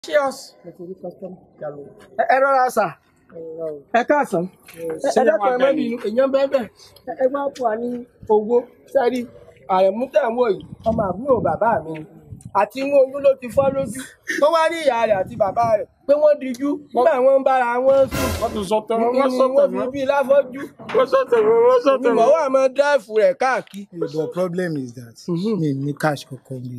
cheers. ẹ ẹ rọra sà ẹ káàsán ẹ dákun ẹ má bínú èèyàn bẹ́ẹ̀ bẹ́ẹ̀ ẹ wá fún wa ní owó sẹ́rí àrẹ̀mú tẹ̀ ń wò yìí ọmọ àbúrò bàbá mi ni àti inú oyún ló ti fọ́ lójú wọ́n wá ní ìyá rẹ̀ àti bàbá rẹ̀ pé wọ́n dijú nígbà wọ́n ń bára wọn sùn wọ́n ti sọ tẹ̀wọ́ ní wọ́n sọ wọ́n fi tẹ̀wọ́ bí láfọ́jú wọ́n sọ tẹ̀wọ́ wọ́n sọ ìmọ̀ tẹ̀wọ́. wà máa dáìfù rẹ̀ káàkiri. the problem is that mi ní cash kankan mi.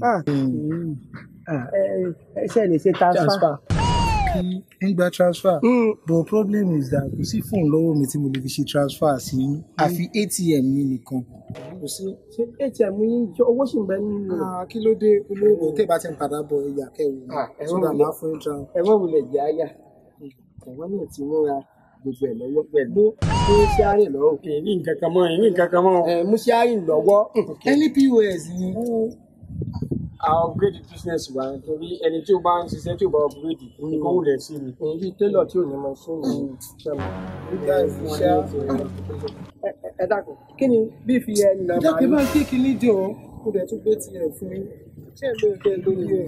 ẹ ṣe lè ṣe transfer kí n gba transfer Mm. but problem is that kò sí fóònù lọ́wọ́ mi tí mo lè fi ṣe transfer sí àfi atm mi nìkan. kò sí ṣe atm yín jọ owó sì ń bẹ nínú rẹ̀. Ah, kí ló dé olóògbé tẹ́ bá ti ń padà bọ̀ ẹ̀yà kẹwò mi Ah, ẹ sódà wọ́n máa fún transfer. ẹ mọ̀ wulẹ̀ jẹ́ àyà ẹ̀wọ́n náà ti múra gbogbo ẹ̀ lọ́wọ́ pẹ̀lú mú ṣíárìn lọ́wọ́ èyí nǹkan kan mọ́ èyí nǹkan kan mọ́. ẹ̀ mú ṣíárìn lọ́wọ́ ẹni pos ni àwọn upgrade business wa torí ẹni tí ó bá ń ṣiṣẹ́ tí ó bá upgrade nǹkan ó lẹ̀ sí ni. èyí bíi télọ̀ tí ò ní mọ fún mi ṣẹ́mu nígbà ìfúnṣẹ́ ẹ dákun kí ni bí fi ẹ nà máa jáde máa ń kéèkì nídìí o kó dẹ̀ tún gbé tiẹ̀ fún mi ṣé ẹ lóye kẹ́ ẹ lóye ẹ̀.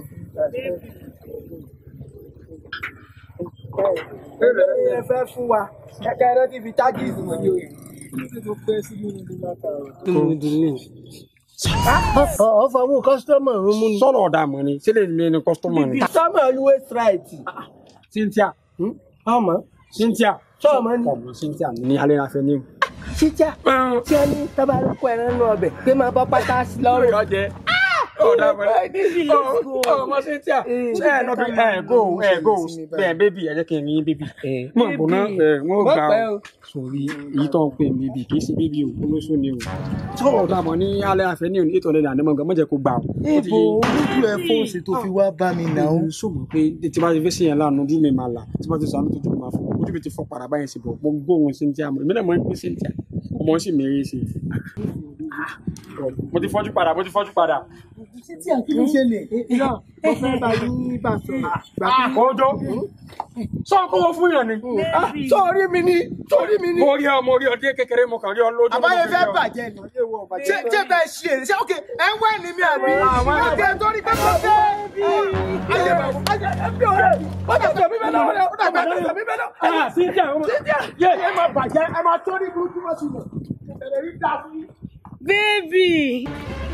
ẹ fẹ́ fún wa kẹ́kẹ́ rẹ ti fi tájì ìfún mi. kí ló pẹ́ sí nínú ilé látara. ọ fọwọ́ kọ́sítọ́mù ọ̀run mú ni. sọ̀rọ̀ ọ̀dà mọ̀ ni sílẹ̀ ilé ni customer ni. kọ́sítọ́mù always right. Cynthia ọmọ Cynthia sọ́ọ̀mọ́ ni. ọmọ Cynthia ní alẹ́ afẹ́ ní. ṣíjà tí ẹ ní tábà ló kọ ẹran nù ọbẹ̀ pé máa bọ́ pátá sí lọ́rùn. ọjẹ ọ̀dà mọ̀ ni. ọmọ Cynthia ṣe ẹ lọ́bi ẹ go ẹ go bẹ́ẹ̀ bébì ẹ jẹ́ kí n ní bébì. mọ̀ bọ̀ náà ẹ wọ́n Má gbà pẹ́ ó o. sórí èyí tó ń pè ní bébì kì í ṣe bébì o olóṣù ni o. sọ̀rọ̀ ọ̀dà mọ̀ ní alẹ́ afẹ́ ní òní ètò ọ̀lẹ́dà àdémọ̀ gbà mọ̀jẹ̀ kó gbà o. ibo olójú ẹ fóònù tó fi wá bá mi náà. òun sọ mọ̀ pé tí bá ti fẹ́ sèyàn lánàá ojú mi máa là tí bá ti sọ àánú tó jù máa fọ ojú mi ti fọ padà báyìí sí bọ̀ mo gbóhùn Cynthia mọ̀ èmi náà mọ̀ ń pín Cynthia ọmọ sì mèrè sí i. mo ti fọ́jú padà mo ti fọ́jú padà. títí àkíní ṣẹlẹ̀. irọ́ mo fẹ́ bá yín bá sọ̀rọ̀ gbà pé ọjọ́ sọ kó wọ́n fún yàn ni. sórí mi ni sórí mi ni. mo rí ọ mo rí ọ dé kékeré mo kàn rí ọ lójú. àbáyé fẹ́ bàjẹ́ ni ṣé ṣé bẹ́ẹ̀ ṣe èrè ṣé ok ẹ ń wá ẹni mi àbí ok torí pé mo fẹ́ ayé bàbá ayé ẹbí ọ̀rẹ́ mi ó dàgbà mi bẹ́ẹ̀ náà ó dàgbà mi bẹ́ẹ̀ náà. Ah, Cynthia ọmọ yé ẹ máa bàjẹ́ ẹ máa tó ní burúkú mọ́ sí mi ẹ̀rẹ̀ rí dáa fún yín. Baby!